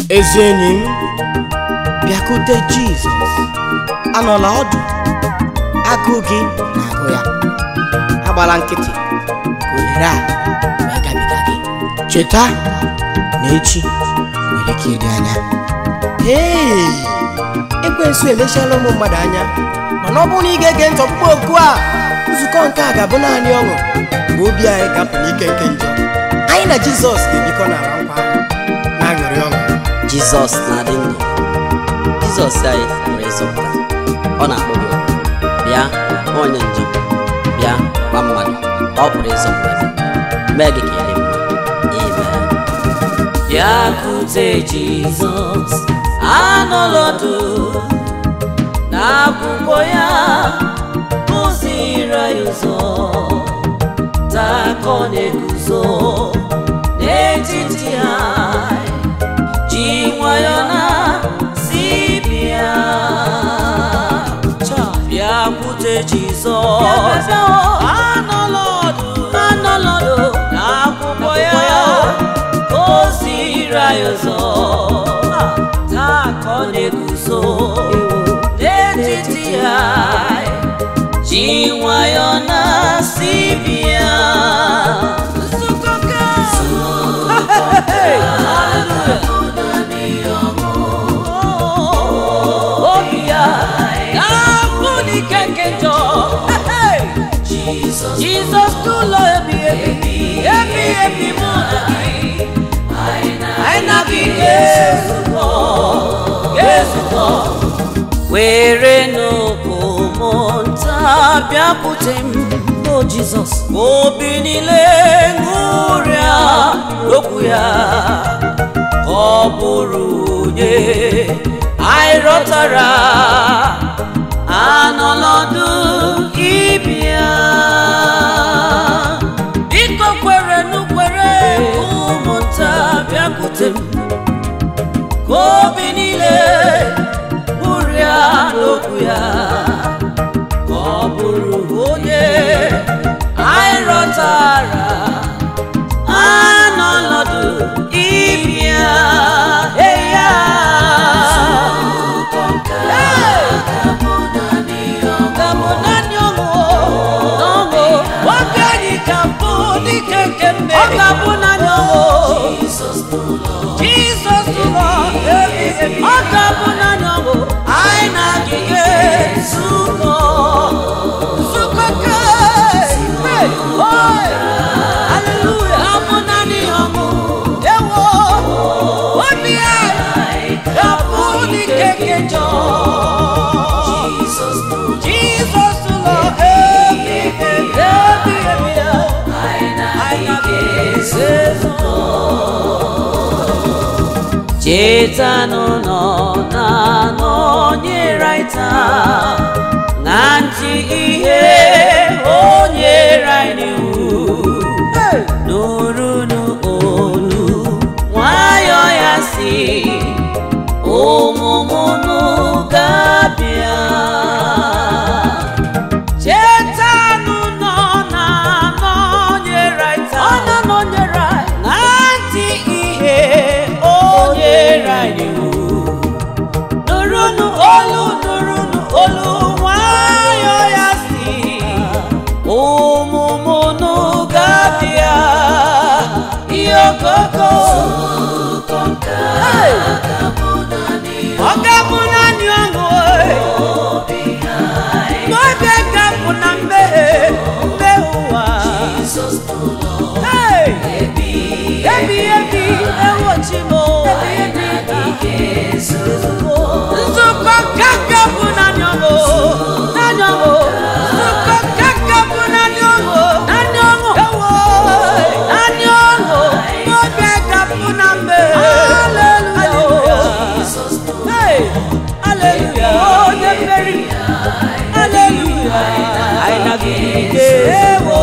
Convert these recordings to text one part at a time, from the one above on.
ezi enyi m bịakute jizọs anọla ọdụ agụụ gị na-agụ ya agbala nkịtị ka ohere a wee gabiga gị cheta na echi nwere ike ịdị anya ee ekwensu emechiela ụmụ mmadụ anya mana ọ bụrụ na ị ga-ege ntị ọkpụkpọ oku a nzukọ nke a ga-abụ naanị ọṅụ mgbe obi anyị ga-apụ n'ike nke njọ anyị na jizọs ga-ebikọ n'ala nkwa ahụ na-aṅụrị ọṅụ jizọs na-adị ndụ jizọs anyị pụrụ ịzọpụta ọ na-akpọ gị oku. bịa nwa onye njọ bịa gwa mmadụ ọ pụrụ ịzọpụta gị mee gị ka ị dị mma amen bịakwute jizọs anọlọdụ n'akwụkwọ ya kụziri anyị ụzọ taa ka ọ na-eguzo n'etiti anyị ji nwayọ na si bịa bịakwute jizọs anọlọdụ anọlọdụ n'akwụkwọ ya oziri anyị ụzọ taa ka ọ na-eguzo n'etiti anyị ji nwayọ na si bịa nzukọ ka obi ya ga-abụ n'ike nke njọ jizọs n'ụlọ ebi ebi ebi ebi mụ na gị anyị na gị ga-ezukọ ga-ezukọ were n'okwu nta bịakwute m o jizọs obi niile ṅụrịa okwu ya ka ọ bụrụ onye anyị rọtara anọlọdụ ịbịa biko kwere n'ukwere ụmụnta bịakwute m ka obi niile kpụrịa n'okwu ya ka ọ bụrụ onye anyị rọtara anọlọdụ ịbịa eya Gabụ naanị ọṅụ n'ọṅụ nwoke anyị ka mbụ dike nke mmeri ọ ga-abụ naanị ọṅụ Jizọs ụlọ ebi ebi ọ ga-abụ naanị ọṅụ anyị na-agịga nzukọ nzukọ ka Haleluya abụ naanị ọṅụ ewo obi anyị ga-abụ dike nke njọ Jesus ụlọ ebi ebi ebi ebi ya anyị ga-eze chetanụ nọ na nọnyere anyị taa na ntị ihe onyere anyị n'iwu nụrụnụ olu nwayọ ya si ụmụmụnụ ga-abịa chetanụ nọ na nọnyere anyị taa ọ na nọnyere anyị na ntị ihe o nyere anyị iwu nụrụnụ olu nụrụnụ olu nwayọ ya si ụmụmụnụ ga-abịa ihe okoko Hey! ọ ga-abụ naanị ọṅụ n'oge ga-abụ na mmehie mmehie ụwa Hey! ebi ebi ewochi m nzukọ kaka bụ naanị ọṅụ naanị ọṅụ nzukọ kaka bụ naanị ọṅụ naanị ọṅụ ewo naanị ọṅụ n'oge ga-abụ na mmehie Hallelujah. Hey! Hallelujah. onye mmeri Hallelujah. anyị na-agịgide ewo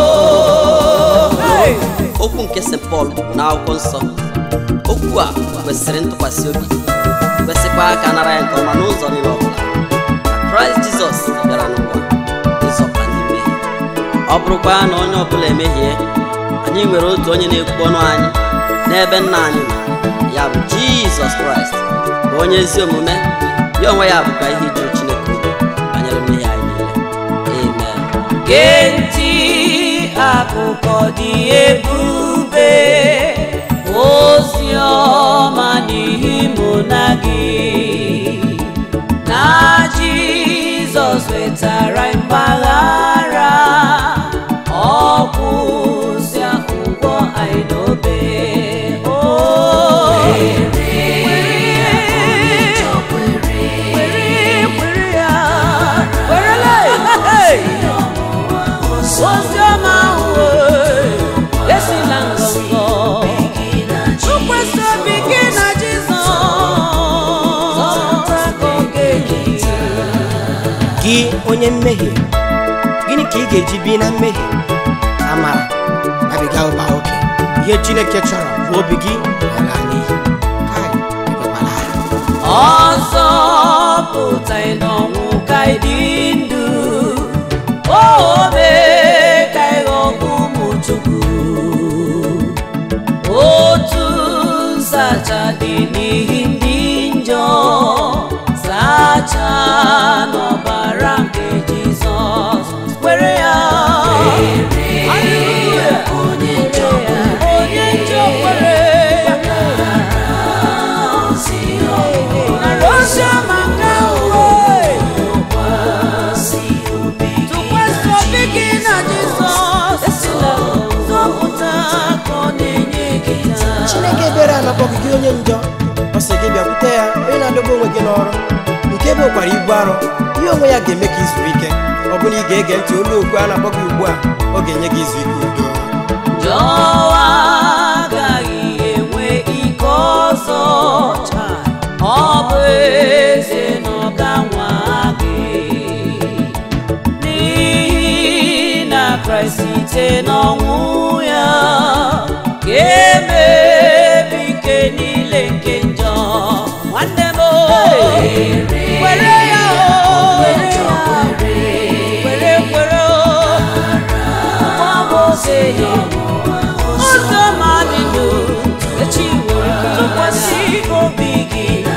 Hey! okwu nke st pọl na akwụkwọ nsọ okwu a kwesịrị ntụkwasị obi kwesịkwa ka nara ya nke ọma n'ụzọ niile ọbụla na kraịst jizọs bịara n'ụwa ịzọpụta ndị mmehie ọ bụrụkwa na onye ọbụla emehie anyị nwere otu onye na-ekwu ọnụ anyị n'ebe nna anyị nọ ya bụ jizọs kraịst bụ onye ezi omume ya onwe ya bụkwa ihe ijuru chineke obi banyere mmehie anyị niile amen gee ntị akụkọ dị ebube ozi ọma n'ihi mụ na gị na jizọs wetara mgbaghara ọkwụsịa ụgwọ anyị n'obe o kwere kwere ya kwerele oziọma ahụ esila ngọngọ tụkwasị obi gị na Jizọs gị onye mmehie gịnị ka ị ga-eji bi na mmehie amara abiga ụba oke ihe chineke chọrọ bụ obi gị ala n'iyi Kai, ekwekwala ha. ọzọ pụtaghị n'ọnwụ ka ị dị ndụ obe ka ị ghọọ ụmụ Chukwu otu nzacha dị n'ihi ndị njọ zacha n'ọbara nke Jizọs kwere ya Hallelujah. onye njọ kwere Narosama nke uwe tụkwasị obi gị na Jizọs zọpụta ka ọ na-enye gị taa. chineke ebere anakpọ gị gị onye njọ ọ sị gị bịakwute ya onye na-adọgbu onwe gị n'ọrụ nke bụ ụkwara ibu arọ ihe onwe ya ga-eme ka izu ike ọ bụrụ ị ga-ege ntị olu okwu a na-akpọ gị ugbu a ọ ga-enye gị izu ike udo Jọwa agaghị enwe ike ọzọ taa. ọ bụ eze na ọ ga-anwa gị n'ihi na Kraịst site n'ọnwụ ya ga-emebi ike niile nke njọ nwanne m o, were ya o, were ya were kwere o ụzọ ma dị ndụ echi were tụkwasị obi gị na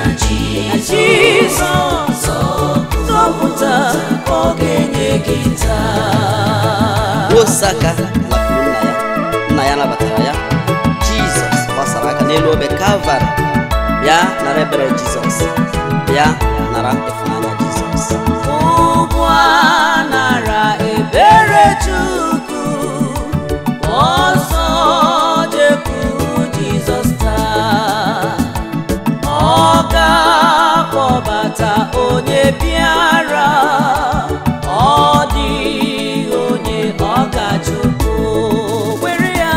Jizọs zọpụta ka ọ ga-enye gị taa osaka lapụrụ nna ya nna ya nabatara ya jizọs gbasara aka n'elu obe kalvarị bịa nara ebere jizọs bịa nara ịfụnanya jizọs ụgwọ a nara ebere Chukwu ọsọ jekwuru Jizọs taa ọ ga-akpọbata onye bịara ọ dịghị onye ọ ga-achụpụ were ya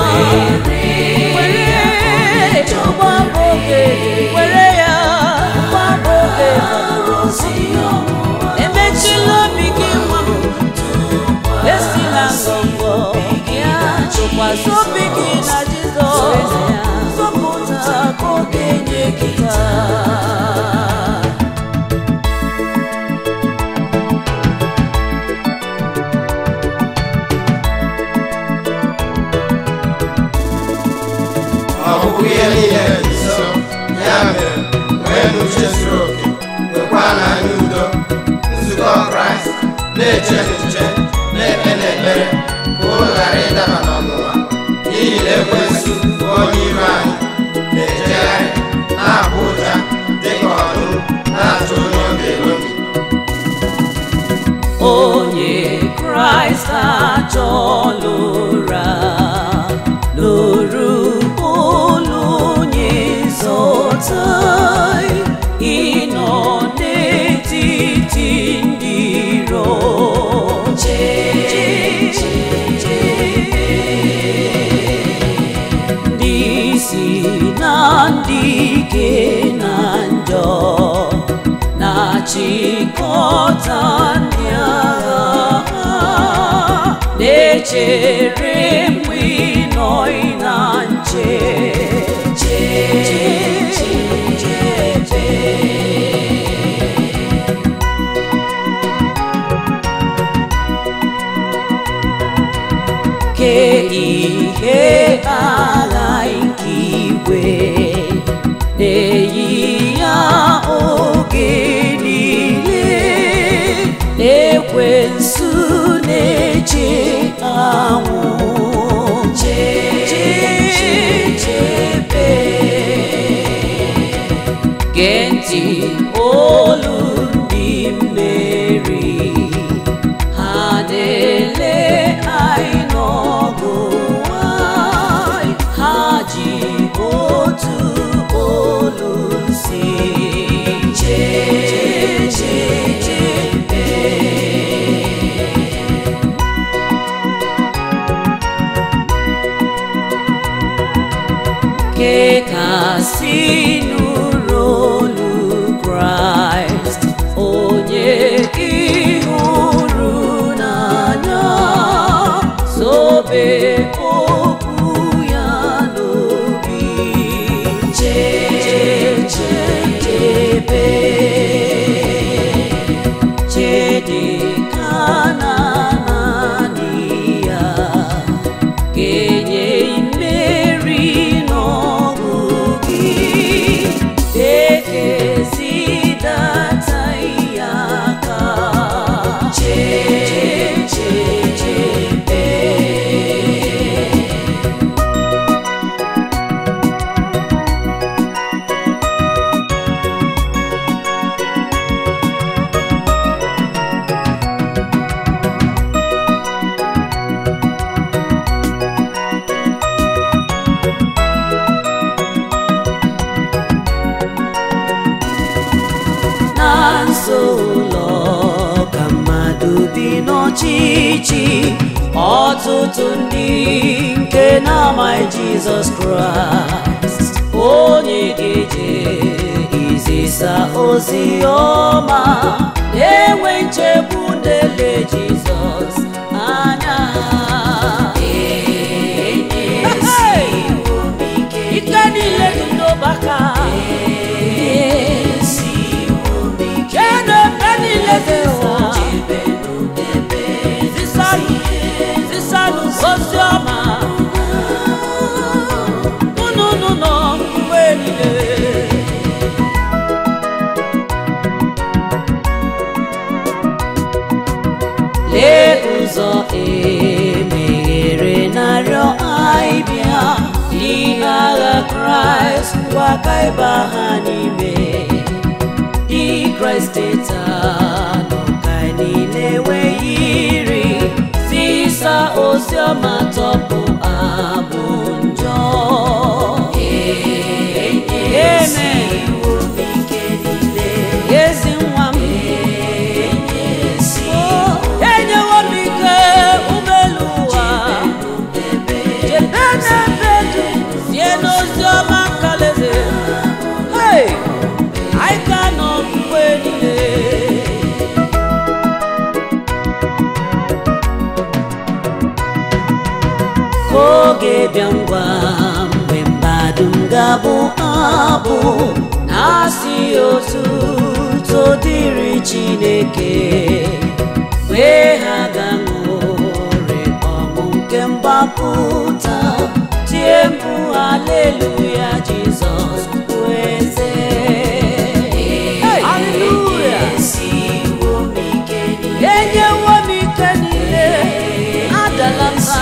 were ụgbọbụ oge were ya ụgbọbụ oge fọdụrụ emechila obi gị nwa m esila ngọngọ ya tụkwasị obi gị na Jizọs zọpụta ka ọ ga-enye gị taa ọgwụgwụ ihe niile dị nso ya mere nwee uche zuru oke nwekwa na anya udo nzukọ kraịst na-eche echiche na-ekpe n'ekpere ka ụlọ ghara ịdaba n'ọnwụnwa n'ihi na ekwensu bụ onye iro anyị na-ejegharị na-abụ ụja dịka ọdụm na-achọ onye ọ ga-elobi onye kraịst achọla ụra lụrụ ụlọ onye zọta ịnọ n'etiti ndị iro ndị isi na ndị ike na njọ na-achịkọta ndị agha ha na-echere mgbe ị nọ na nche che che che che ke ihe agha nke igwe lekasị nụrụ olu kraịst onye ịhụrụ n'anya sobe okwu ya n'obi chechebe chedeka na naanị ya ga-enye mmeri n'ọgụ gị ekezidata ya aka chechebe na nso ụlọ ka mmadụ bi n'ọchịchị ọtụtụ ndị nke na-amaghị jizọs kraịst onye ga-eje izisa ozi ọma na-enwe nchegbu na-ele jizọs anya ike niile dị n'ọbaka Chineke niile dị ụwa zisanụ zisanụ ozi ọma unu unu nọ mgbe niile lee ụzọ emeghere narịọ anyị bịa ihe agha kraịst ngwa ka ịba ha n'ime dị kraịst teta nọ ka anyị niile enweghị iri zisa ozi ọma tọpụ abụ njọ Amen. ezi nwa m Oh, enyewo m ike ụgbọelu ụwa chebe n'ebe du sie n'ozi ọma nkalaeze Hey! anyị ka nọ mgbe niile ka oge bịa ngwa mgbe mmadụ m ga-abụ abụ na-asị otu todịrị chineke wee ha ga-ṅụrị ọṅụ nke mgbapụta tie mkpu haleluya jizọs bụ eze Hallelujah. enyewo m ike niile adala mba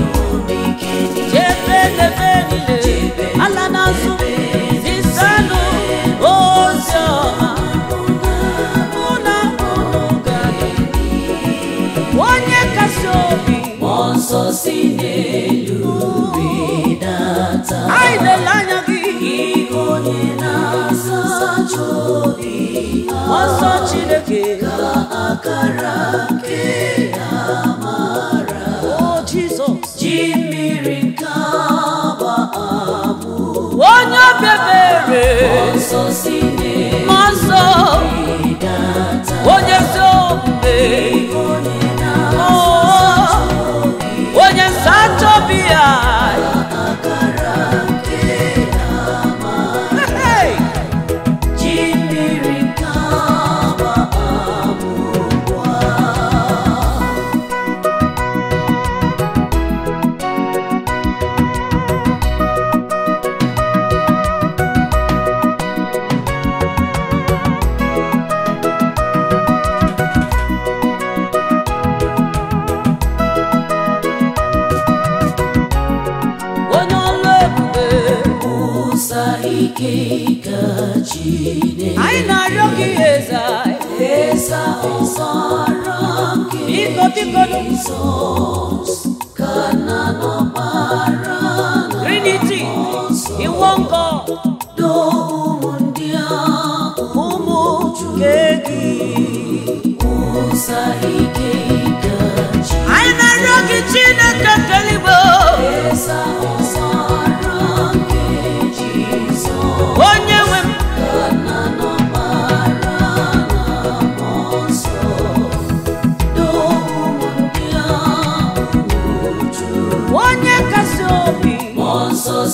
chebe n'ebe niile ala n'azụ zisanụ ozi ọma mụ na unu ga-adị. onye kasị obi mmụọ nsọ si n'elu rịdata anyị na-ele anya gị onye na-asacha obi mmụọ nsọ chineke ka akara nke amara o jizọs ji mmiri nke agba amụ onye obebere mmụọ nsọ onye ezi omume Oh, onye nsacha obi ya Hey! ji mmiri nke agba amụkwa onye ọlụ ebube ụsa ike ka Chineke anyị na-arịọ gị eze eza ọsara nke biko biko Jizọs ka na n'ọkpara Trinity iwọ nkọ do ụmụ ndị ahụ ụmụ nke gị ụsa ike ka Chineke anyị na-arịọ gị Chineke keligbo eza ọsara nke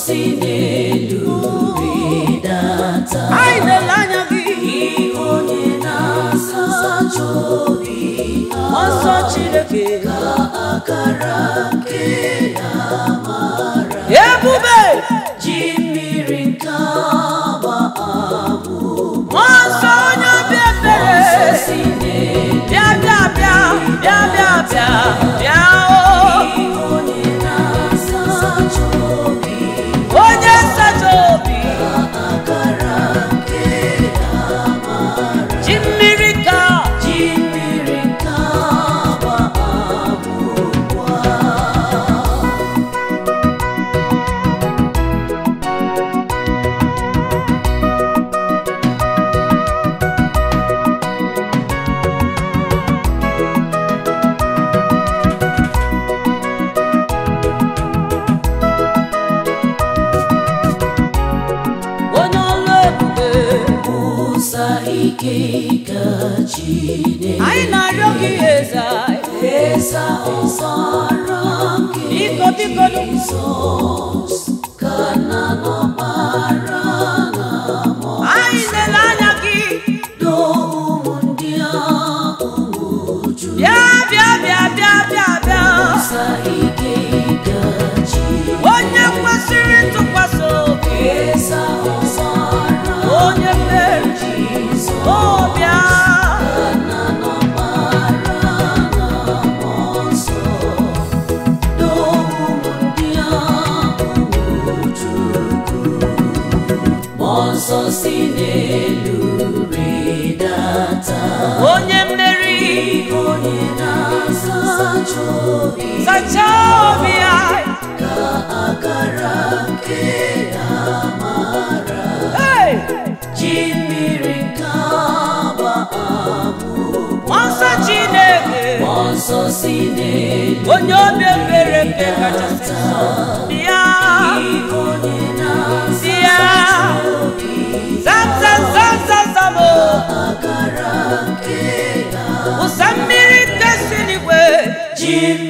si n'elu rịdata anyị na-ele anya gị onye na-asacha obi mmụọ nsọ Chineke ka akara nke amara ebube ji mmiri nke agba abụ mmụọ nsọ onye obi ebere si n'elu bịa bịa bịa bịa bịa bịa bịa o onye na-asacha obi onye nsacha obi akara nke amara ji mmiri ka ji mmiri ka agba abụkwa onye ọlụ ebube kwụsa ike ka Chineke anyị na-arịọ gị eze eze ọzara nke biko biko Jizọs ka na n'ọbara na mọ anyị lele anya gị do ụmụ ndị ahụ uju bịa bịa bịa bịa bịa bịa kwụsa ike ka Chineke onye kwesịrị ntụkwasị obi eze ọzara onye mmeri Jizọs ọbịa na n'ọbara na mmụọ nsọ do ụmụ ndị ahụ Chukwu mmụọ nsọ si n'elu rịdata onye mmeri onye na-asacha obi sachaa obi anyị ka akara nke amara ji mmiri nke agba abụ mmụọ nsọ Chineke mmụọ nsọ si n'elu onye obi ebere nke kachasị nsọ bịa onye na-bịa zam zam zam zam zam o ụsa mmiri nke si n'igwe ji